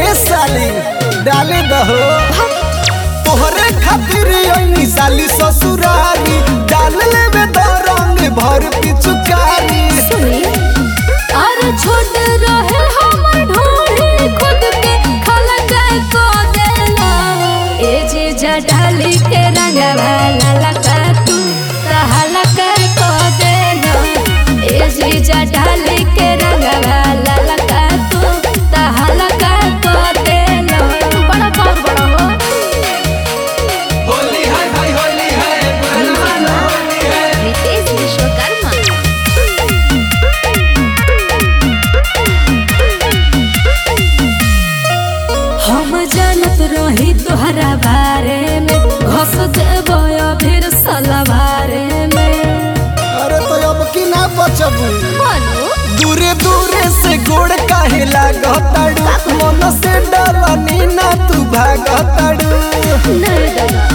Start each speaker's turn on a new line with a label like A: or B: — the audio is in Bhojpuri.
A: ए साली डाले दहो तोहरे खातिर ओइनी साली ससुरारी डाल लेबे द रंग भर पिचुकारी
B: सुनी और छोट रहे हमर ढोली खुद के खलक को देला ए जे जडाली के रंग वाला लगा तू कहलक को देला ए जे जडाली के रंग वाला लगा तू कहलक को देला बड़ा पार बड़ा हो
C: होली है भाई होली है
B: रितेश विश्वकर्मा हम जानत रही तोहरा बारे में घस देबो फिर सलवारे में
A: अरे तो अब की ना बचबू
B: मनु
A: दूरे दूरे से गोड़ काहे लागताड़ू मन से डलनी ना तू भागताड़ू
B: नहीं दादा